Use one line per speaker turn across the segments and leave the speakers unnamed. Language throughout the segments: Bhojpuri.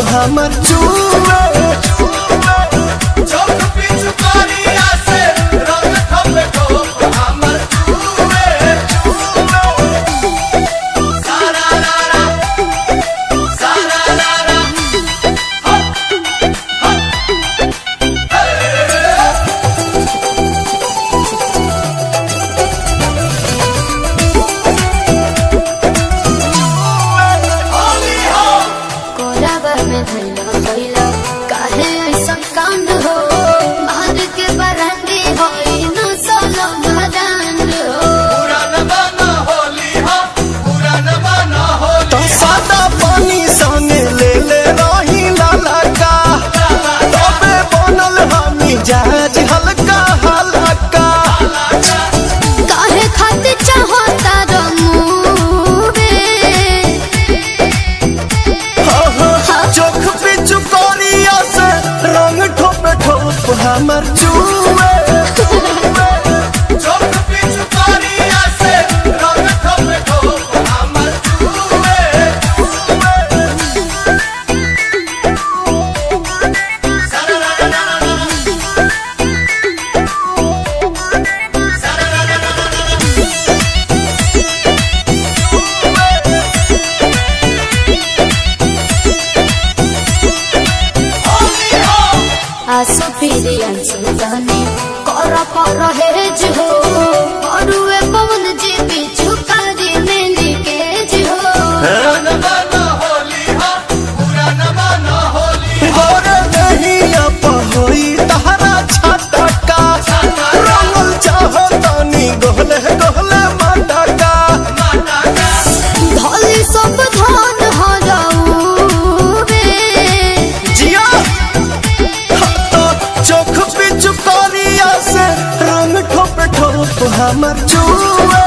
हमर चूमे
चौक पिछु करिया से रंग ठोप ठोप हमर चूमे सारा रारा सारा रारा होली हो
कोराबा में धैला धैला काहे ऐसा कांड हो मार के बरंडी होई न सोलो मदान हो
पुरान बना होली हो पुरान बना होली
तो सादा पानी संगे ले ले रही लाला का तबे बनल हमी जहाज हल्का हल्का
काहे खातिर चाहता रमुवे
हो हो चोख पिचु कोरिया से रंग ठोप ठोप हमर चूमे
चौक पिछु करिया से रंग ठोप ठोप हमर चूमे सारा रारा रारा सारा रारा रारा होली हो
आसो फिरे अंसु जाने कर पर हेज हो अरुए पवन जी बिछु कारी मेली केज हो
पुरान बना होली हो पुरान बना होली
गोर दहिया पहोई तहरा छटका रंगल चाहतानी गोहले गोहले मटका
माता का
धली सब धान हराऊवे
जिया तो चोख पिचु कोरिया से रंग ठोप ठोप हमर चूमे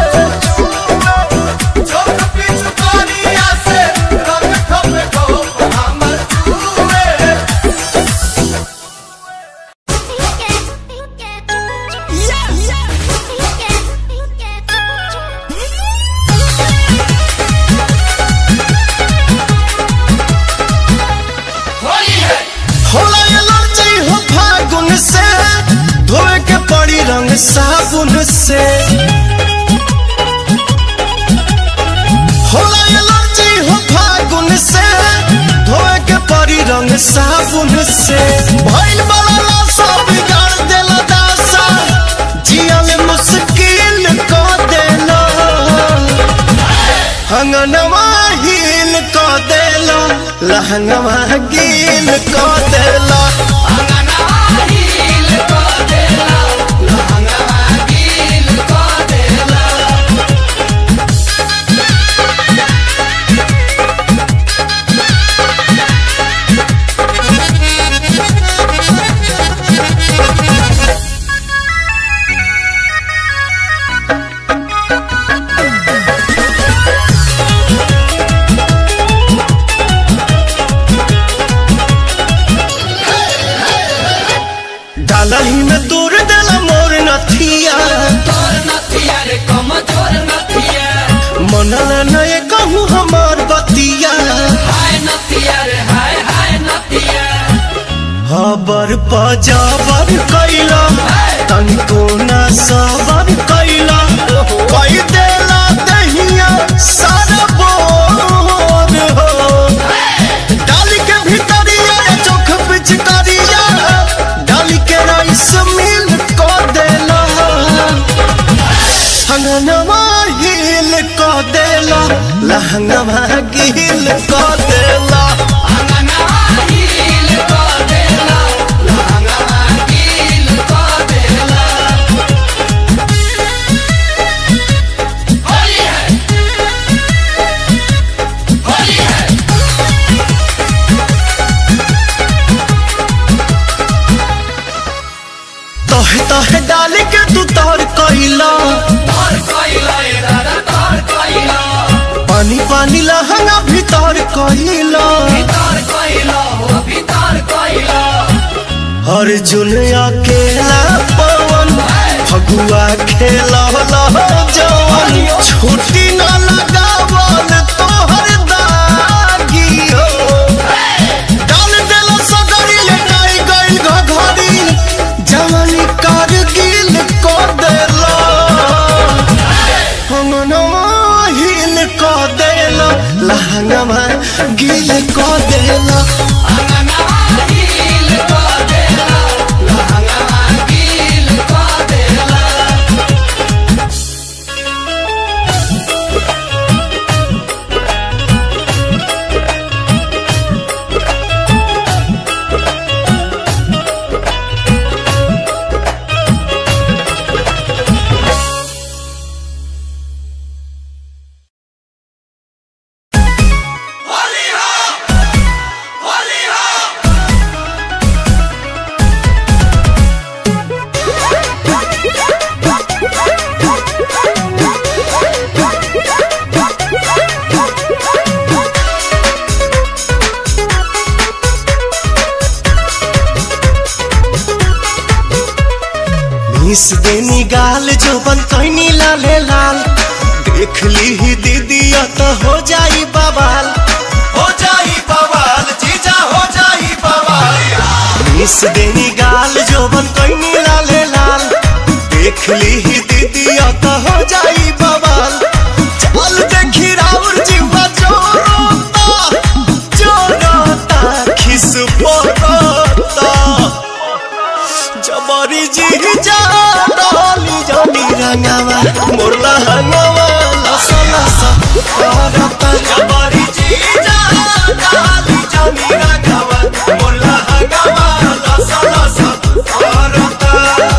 चौक पिछु करिया से रंग ठोप ठोप हमर चूमे होली है
होला एलर्जी हो फागुन से धोए के पड़ी रंग साबुन से होला एलर्जी हो फागुन से धोए के पड़ी रंग साबुन से भइल बड़ा लाशा बिगाड़ देला दासा जिया में मुश्किल को देला हंगनवा हील को देला लहंगवा गील को देला डालही में तोड़ देला मोर नथिया मनल नए कहूँ हमार बतिया हबर पजाबर कैला तनिको न सबर कैला कई देला दहिया सारा बोर हो डाली के भीतरिया चोख पिचकारिया डाली के राइस मिल को देला हंगनवा हिल को देला लहंगवा गिल को देला तोहे तोहे डाली के तू तोर कैला पानी पानी लहंगा भीतर कैला अर्जुन अकेला पवन फगुआ खेला जवन छुट्टी न लगावल तोहर दागी हो मिस देनी गाल जो बन कैनी लाले लाल देख ली ही दीदी तो हो जाई बवाल
हो जाई बवाल जीजा हो जाई बवाल
मिस देनी गाल जो बन कैनी लाले लाल देख ली ही दीदी तो हो जाई बवाल चल देखी राउर जीवा जोरोता जोरोता खिस पोरोता जबरी जी जा डाली जानी रंगावा मोरला हंगावा लसा लसा करता
जबरी जीजा डाली जानी रंगावा मोला हंगामा लसा लसा करता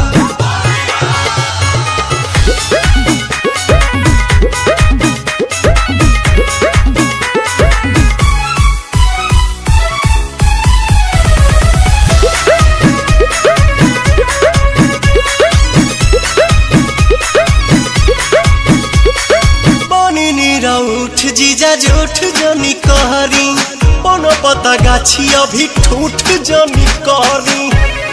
बनी नीरा उठ जीजा जूठ जनी कहरी कोनो पता गाछी अभी ठूठ जनी कहरी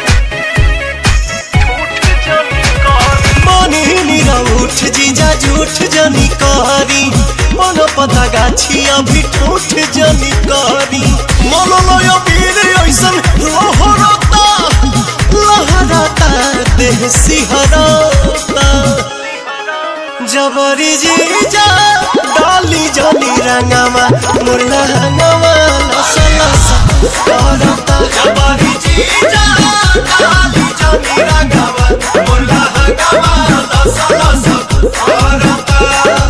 बनी नीरा उठ जीजा जूठ जनी कहरी कोनो पता गाछी अभी ठूठ जनी कहरी मोलो लोयो वीर ऐसन लहरता लहरता देह सिहरता जबरी जी जा डाली जानी रंगावा मुरला हंगावा लसा लसा करता
जबरी जीजा डाली जानी रंगावा मोला हंगामा लसा लसा करता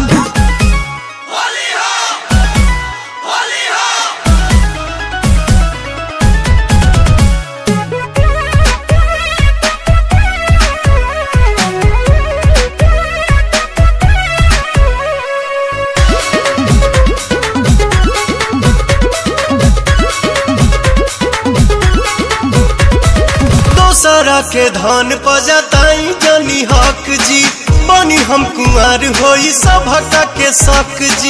होली हो होली हो
दोसरा के धन पजताई जनी हक जी बनी हम कुंवर होई सभका के शक जी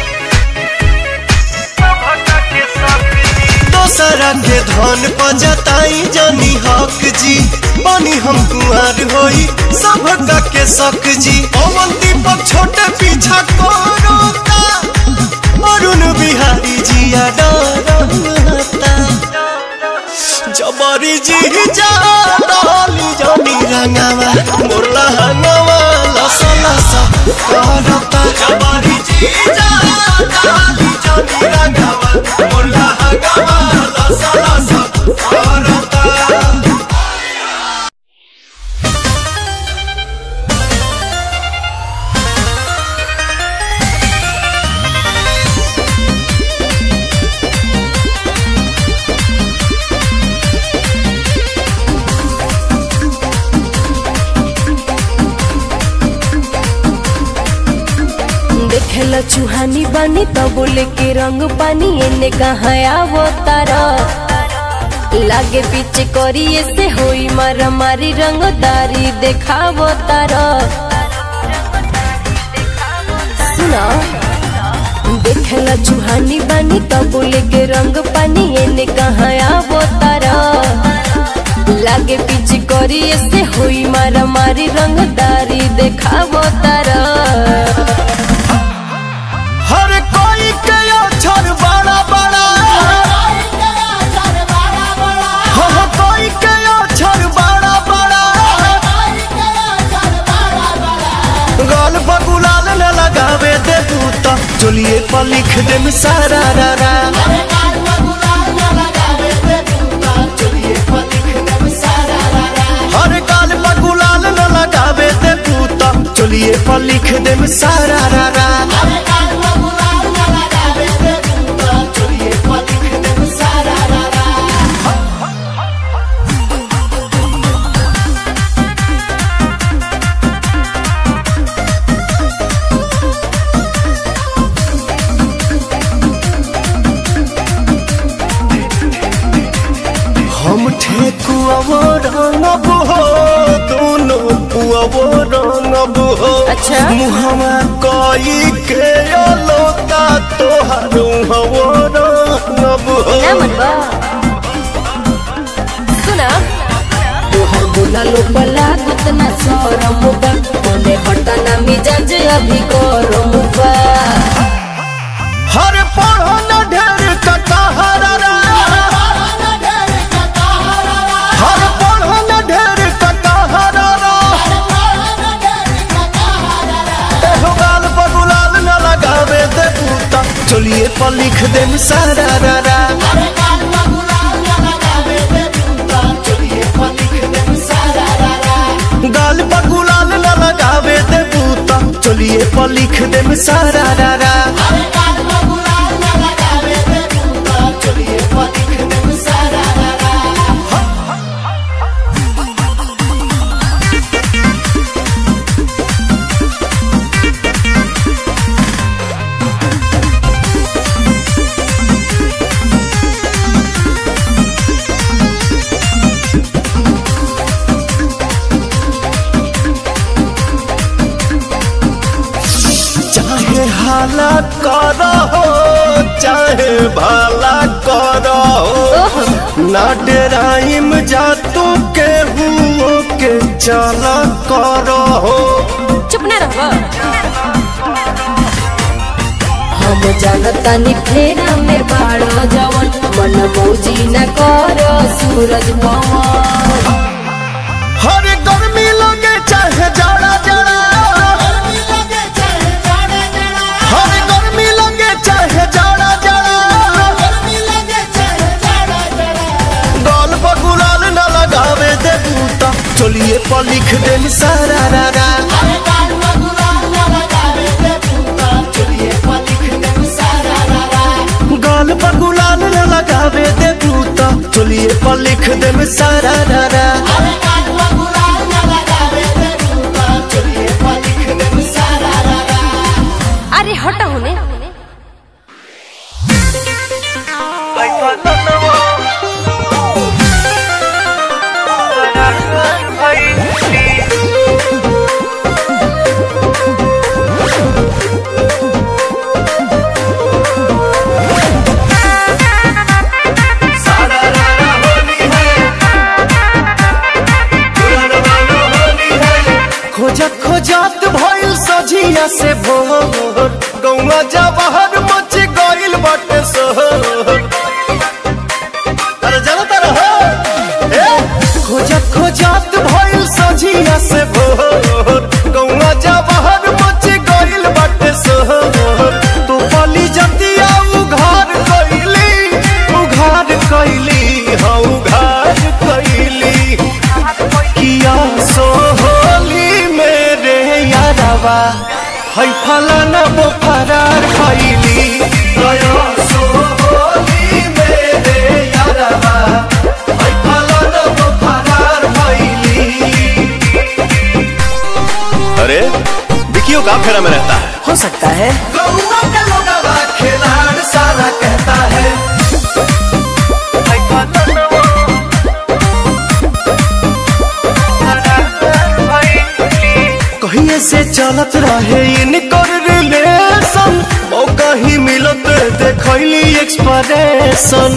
दोसरा के धन पजताई जनी हक जी बनी हम कुंवर होई सभका के शक जी पवन दीपक छोटे पीछा कोरोता अरुण बिहारी जिया डरता जबरी जी जा डाली जानी रंगावा मोरला हंगावा लसा लसा करता
जबरी जीजा डाली जानी रंगावा मोला हंगामा लसा लसा करता
देखेला चूहानी बानी तो बोले के रंग पानी एने कहाँ आवो तारा लागे पीछे करिए से होई मारा मारी रंगदारी देखावो तारा सुना देखेला चूहानी बानी तो बोले के रंग पानी एने कहाँ आवो तारा लागे पीछे करिए से होई मारा मारी रंगदारी देखावो तारा
हर कोई के अक्षर बड़ा बड़ा हो कोई के अक्षर बड़ा बड़ा गाल बगुलाल न लगावे दे बूता चलिए पर लिख दे सारा रा रा हर गाल बगुलाल न लगावे दे बूता चलिए पर लिख दे सारा रा रा हम ठेकुआवो रंगब हो दोनों पुआवो रंगब हो
अच्छा।
मुहमा कई के अलोता तोहार हवो रंगब हो
ना मनवा सुना
तोहर
बोला लो बला गुतना सरम बा मने हटना मिजाज अभी गरम बा
हर पढ़ो न ढेर कटहरा हर पढ़ो न ढेर कटहरा एहो गाल पर गुलाल न लगावे दे बूता चलिए पर लिख दे सारा रा रा गाल पर गुलाल न लगावे दे बूता चलिए पर लिख दे सारा रा रा चाहे हाला करो चाहे भला करो ना डराइम जा तू के हुओ के चला करो
चुप ना रहो हम जानतानी फेरा में बाड़ो जवन मन मौजी न करो सूरज पवन
हर गर्मी लगे चाहे जाड़ा जाड़ा हर गर्मी लगे चाहे जाड़ा जाड़ा गाल पर गुलाल न लगावे दे बूता चलिए पर लिख दे सारा रा रा गाल पर गुलाल न लगावे दे बूता चलिए पर लिख दे सारा रा रा
अरे हटा होने
खोजत खोजत भइल सझिया से भोर गौवा जवाहर मच गइल बाटे सोहर अरे जाना तारा हो ए खोजत खोजत भइल सझिया से भोर गौवा जवाहर मच गइल बाटे सोहर तू पली जतिया उघार कइली उघार कइली हाँ उघार कइली किया सोहली मेरे यारवा है फलाना वो फरार खैली गया सोहली मेरे यारवा है फलाना वो फरार खैली
अरे विकियो का फेरा में रहता है
हो सकता है
गौवा का लोगवा खिलाड़ सारा कहता है कहिए से चलत रहे इनकर रिलेशन मौका ही मिलत देखैली एक्सप्रेशन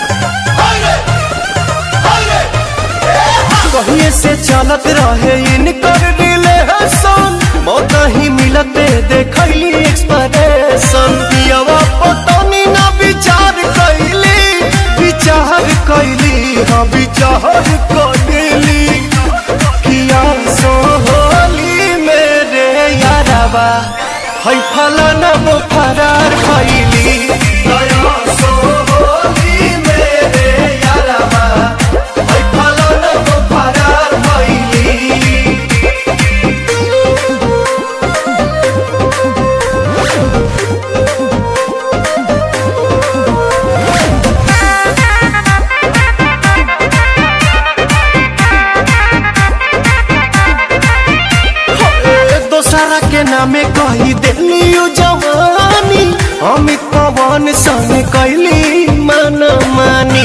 कहिए से चलत रहे इनकर रिलेशन मौका ही मिलत देखैली एक्सप्रेशन पियवा पटनी ना विचार कैली विचार कैली हाँ विचार कैली किया सोहली मेरे यारवा है फलाना वो फरार खैली गया सोहली मेरे यारवा है फलाना वो फरार खैली दोसरा के नामे कही देली जवानी अमित पवन संग कैली मन मानी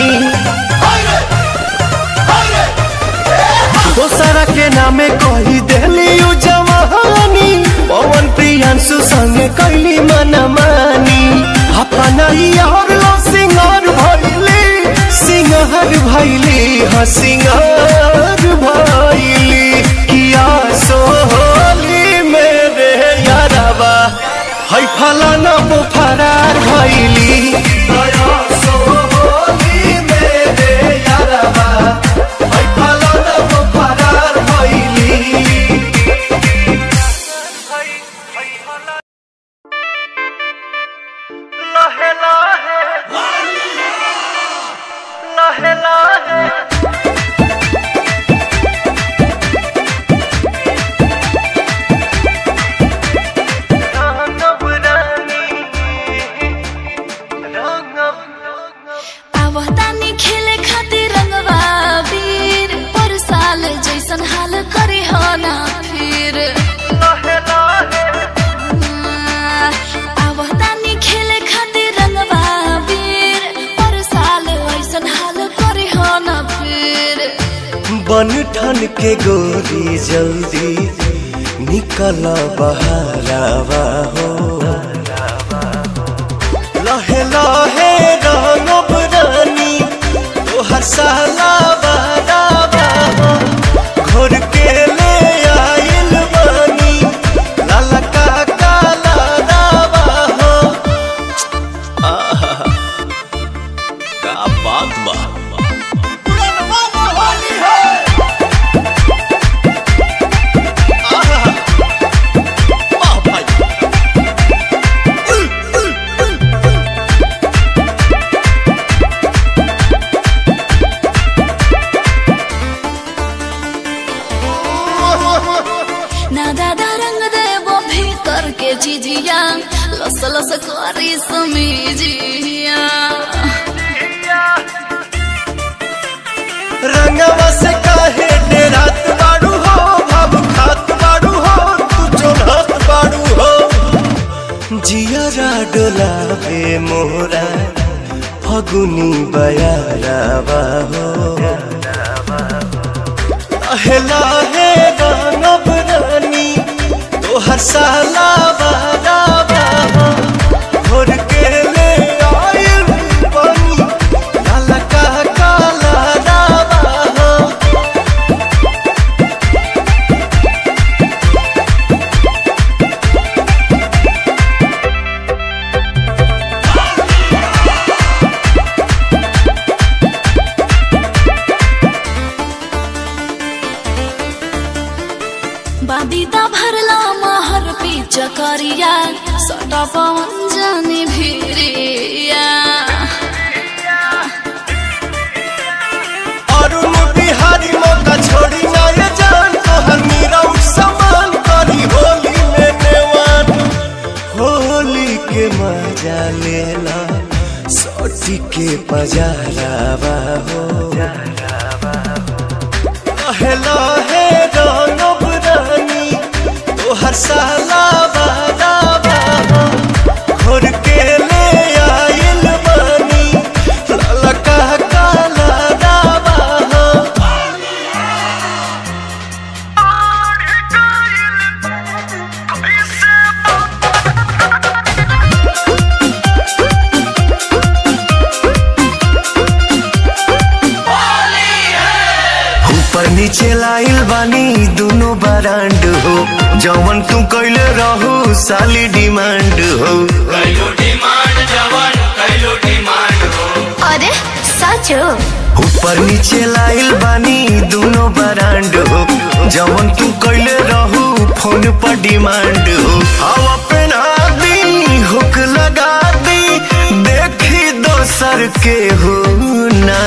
दोसरा के नामे कही देली जवानी पवन प्रियांशु संग कैली मन मानी अपना यार लो सिंगार भैली सिंगार भैली हाँ सिंगार भैली है फलाना वो फरार भइली
दया सो होली मेरे यारवा है फलाना वो फरार भइली
लहे लहे लहे लहे रंगब रानी रंगब
आवतानी खेले खातिर रंगवा वीर पर साल जैसन हाल करे हो ना फिर
लहे लहे
आवतानी खेले खातिर रंगवा वीर पर साल वैसन हाल करे हो ना फिर
बन ठन के गोरी जल्दी निकल बहरावा हो लहे लहे रंगब रानी तोहर साला बहरावा हो घोर के ले आइल बानी लाला का काला रावा हो आहा, का बात बा
ना दादा रंग देबो भीतर के जिजिया लस लस करी समीजिया
रंगवा से काहे डेरात बाड़ू हो भाव खात बाड़ू हो तू चोलत बाड़ू हो जियरा डोलावे मोरा फगुनी बयारावा हो लहे लहे रंगब रानी तोहर साला बारावा हो घोर के ले आइल बानी काला का काला रावा हो
बादीदा भरला महर पीच करिया सटा पवन जानी भिरिया
अरुण बिहारी मौका छोड़ी ना ये जान तोहर मीरा समान करी होली में नेवान होली के मजा लेला सोटी के पजारावा हो लहे लहे रंगब रानी तोहर साला बारावा हो घोर के ले आइल बानी लाला का काला रावा हो ऊपर नीचे लाइल बानी दोनों बरांड हो जवन तू कैले रहू साली डिमांड हो
अरे सच
ऊपर नीचे लाइल बानी दोनों बरांड हो जवन तू कैले रहू फोन पर डिमांड हो हवा पहना दी हुक लगा दी देखी दोसर के हो ना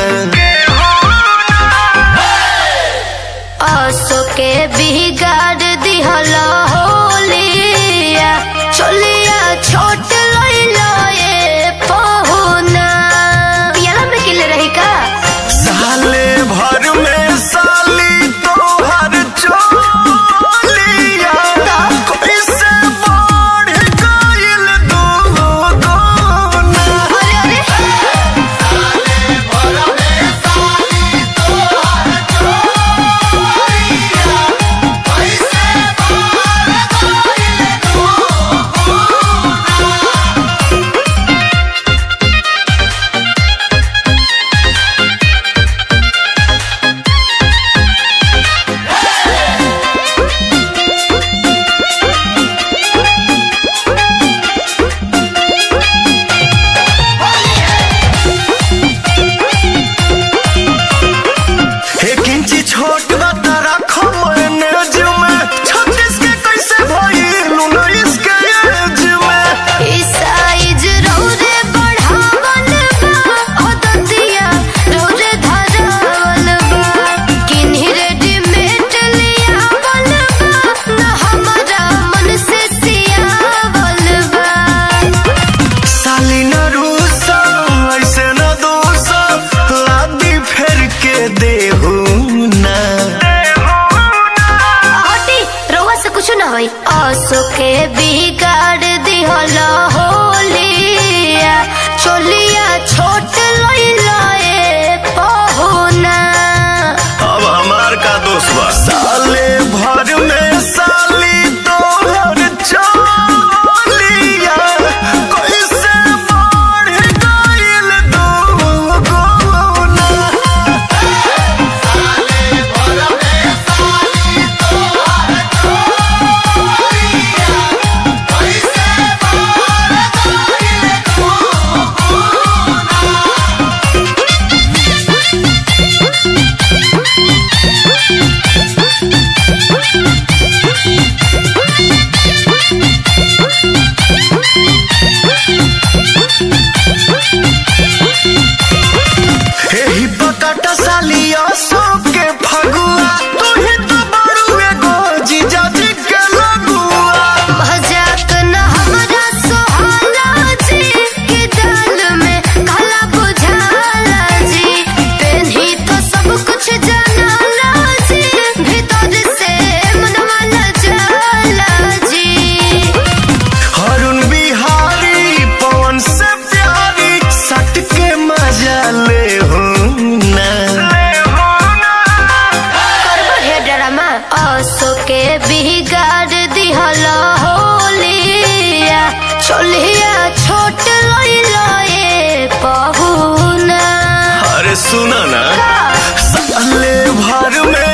आसो के बिगाड़ दिहल होलिया चलिया छोट लइलो ये पहुना पियाला में किले रही का
साले भर में साली तोहर चोलिया कैसे बढ़ गइल दो दोना
अरे अरे के बिगाड़ दिहल होलिया चोलिया छोट लइला ए पहुना
अब हमार का दोस्त बा
साले भर में साली तोहर चोलिया कैसे बढ़ गइल दुगुना एही बकटा सालिया सबके फगुआ तोही तो बड़ू एगो जीजा जी के लगुआ
मजाक न हमरा सोहाला जी के दाल में काला बुझाला जी पेन्ही तो सब कुछ जानाला जी भीतर से मनवा न जाला जी
हरुण बिहारी पवन से प्यारी सट के मजा ले हो ना
करबो हे ड्रामा असो के बिगाड़ दिहल होलिया चोलिया छोट लइला ए पहुना
अरे सुना ना
साले भर में